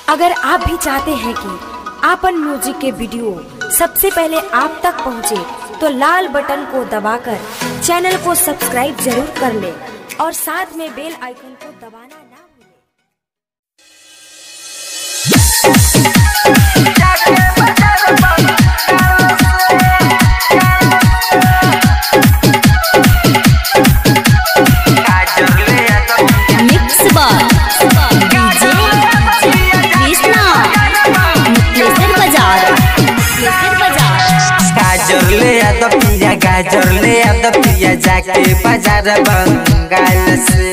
अगर आप भी चाहते हैं कि आपन म्यूजिक के वीडियो सबसे पहले आप तक पहुंचे, तो लाल बटन को दबाकर चैनल को सब्सक्राइब जरूर कर ले और साथ में बेल आइकन को दबाना ना भूलें। Mix by DJ Krishna Mukteshwar बाजार मुक्तेश्वर बाजार गाजर ले आ तो पिया गाजर ले आ तो पिया जाके बाजार बंगाल से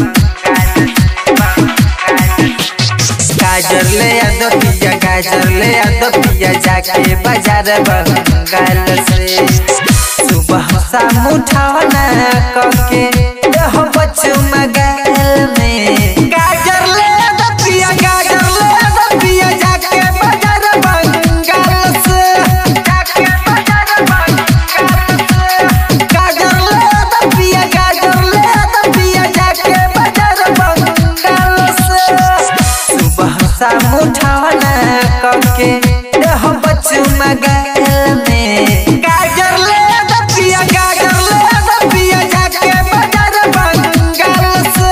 गाजर ले आ तो पिया गाजर ले आ तो पिया जाके बाजार बंगाल से सुबह शाम उठावना कके हो बच्चू मगाल में गाजर ले आ तो पिया गाजर ले आ तो पिया जाके बाजार बंगाल से जाके बाजार बंगाल से गाजर ले आ तो पिया गाजर ले आ तो पिया जाके बाजार बंगाल से सुबह शाम उठावना कके हो बच्चू मगाल में गाजर ले आ तो पिया गाजर ले आ तो पिया जाके बाजार बंगाल से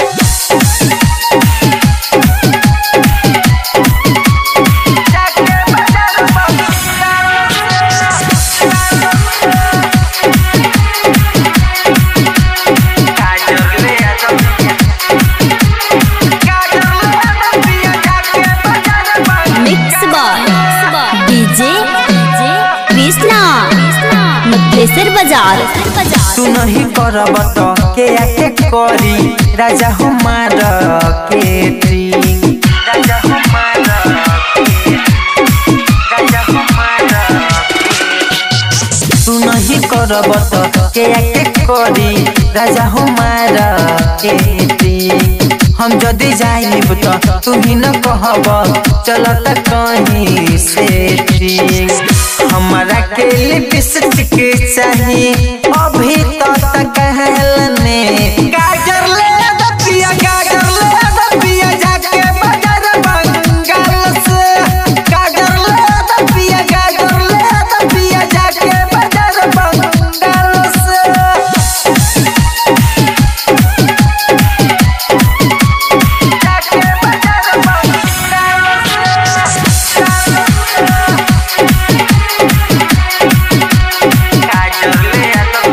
mix by DJ Krishna Mukteshwar बाजार तू नहीं करब तो के आके करी राजा हमार के ड्रीम राजा हमार के राजा हमार तू नहीं करब तो के आके करी राजा हमार के ड्रीम हम जदि जाइब तो तू ही न कहब चलत कहीं से ठीक हमारा के लिपस्टिक चाहिए अभी तो तक कहलने गाजर ले आ द पिया गाजर ले आ द पिया जाके बाजार बंगाल से गाजर ले आ द पिया गाजर ले आ द पिया जाके बाजार बंगाल से जाके बाजार गाजर ले आ तो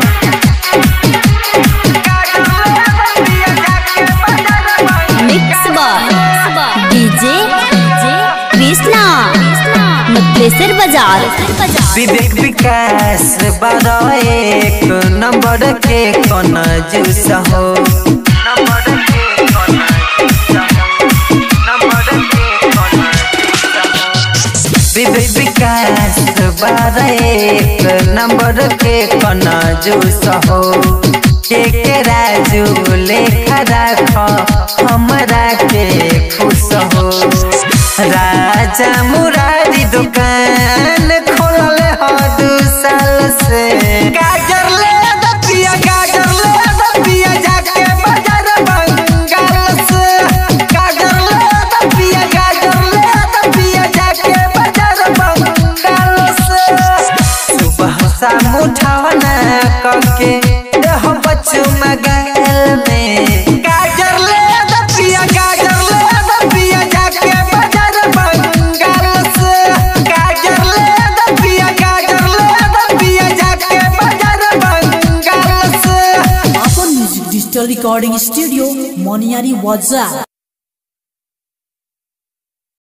गाजर ले आ तो पिया जाके बाजार mix by DJ Krishna Mukteshwar बाजार विवेक विकास बारह एक नंबर के कौन जूस हो नंबर के कौन जूस हो नंबर के कौन जूस हो विवेक विकास बारह एक नंबर के कौन जूस हो के के राजू लेखा राख हमरा के खुश हो राजा मुरारी दुकान खोलल हो दू साल से गाजर ले आ द पिया गाजर ले आ द पिया जाके बाजार बंगाल से गाजर ले आ द पिया गाजर ले आ द पिया जाके बाजार बंगाल से सुबह शाम उठावना कके हो बच्चू मगाल में गाजर ले आ द पिया गाजर ले आ द पिया जाके बाजार बंगाल से गाजर ले आ द पिया गाजर ले आ द पिया जाके बाजार बंगाल से Upon Music Digital Recording Studio, Moniari Waza.